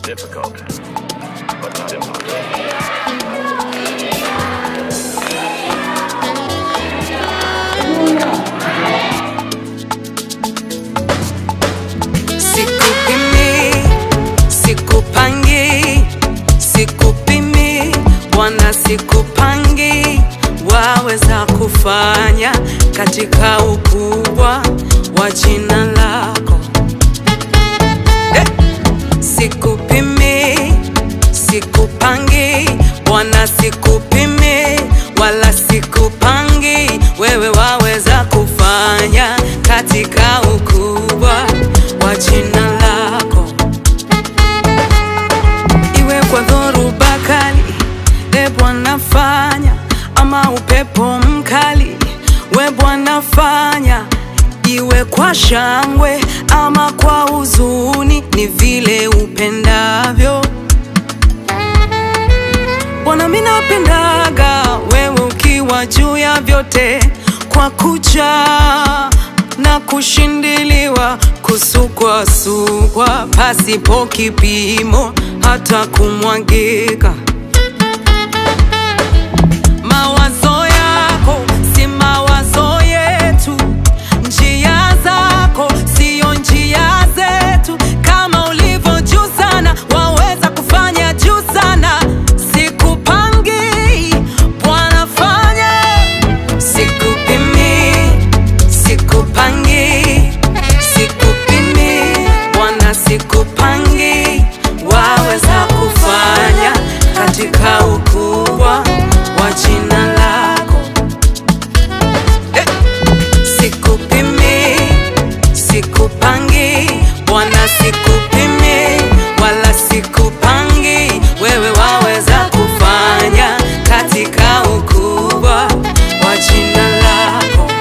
difficult, but not impossible. Sikupimi, sikupangi, sikupimi, Bwana sikupangi, waweza kufanya katika ukubwa wa jina lako. Eh! Sikupimi, sikupangi, Bwana sikupimi, wala sikupangi, wewe waweza kufanya katika ukubwa wa jina lako iwe kwa dhoruba kali, e Bwana fanya, ama upepo mkali, we Bwana fanya, iwe kwa shangwe ama kwa huzuni, ni vile upendavyo. Bwana, mimi napendaga wewe ukiwa juu ya vyote, kwa kucha na kushindiliwa, kusukwasukwa pasipo kipimo, hata kumwagika. Mawazo yako si mawazo yetu, njia zako siyo njia zetu. Kama ulivyo juu sana, waweza kufanya juu sana. Sikupangi, Bwana fanya. Sikupimi, sikupangi, sikupimi, Bwana sikupangi, waweza kufanya katika ukubwa wa jina lako. Eh! Sikupimi, sikupangi, Bwana sikupimi, wala sikupangi, wewe waweza kufanya katika ukubwa wa jina lako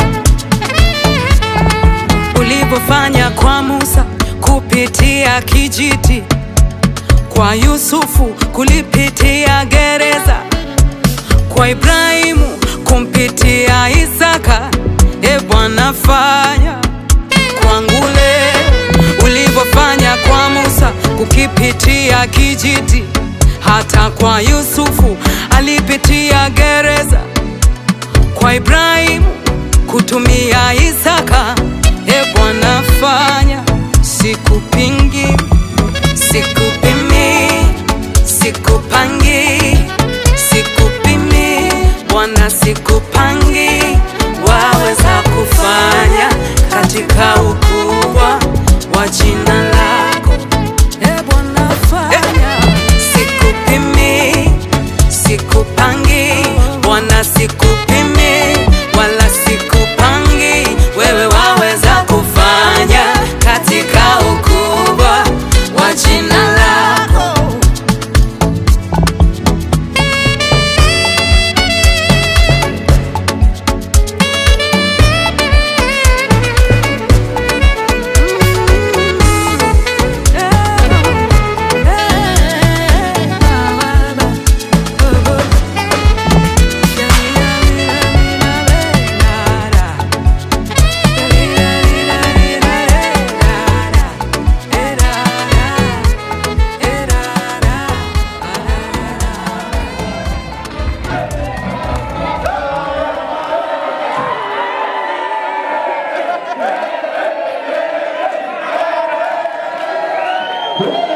ulivyofanya kwa Musa kupitia kijiti, kwa Yusufu kulipitia gereza, kwa Ibrahimu kumpitia Isaka. E Bwana, fanya kwangu leo ulivyofanya kwa Musa kukipitia kijiti, hata kwa Yusufu alipitia gereza kwa Ibrahimu kutumia Isaka. E Bwana fanya, sikupingi, sikupimi, sikupangi, sikupimi, Bwana sikupangi, waweza kufanya katika ukubwa wa jina lako. E Bwana fanya, sikupimi, sikupangi, Bwana sikupimi, wala sikupangi, wewe waweza kufanya katika ukubwa wa jina lako. Thank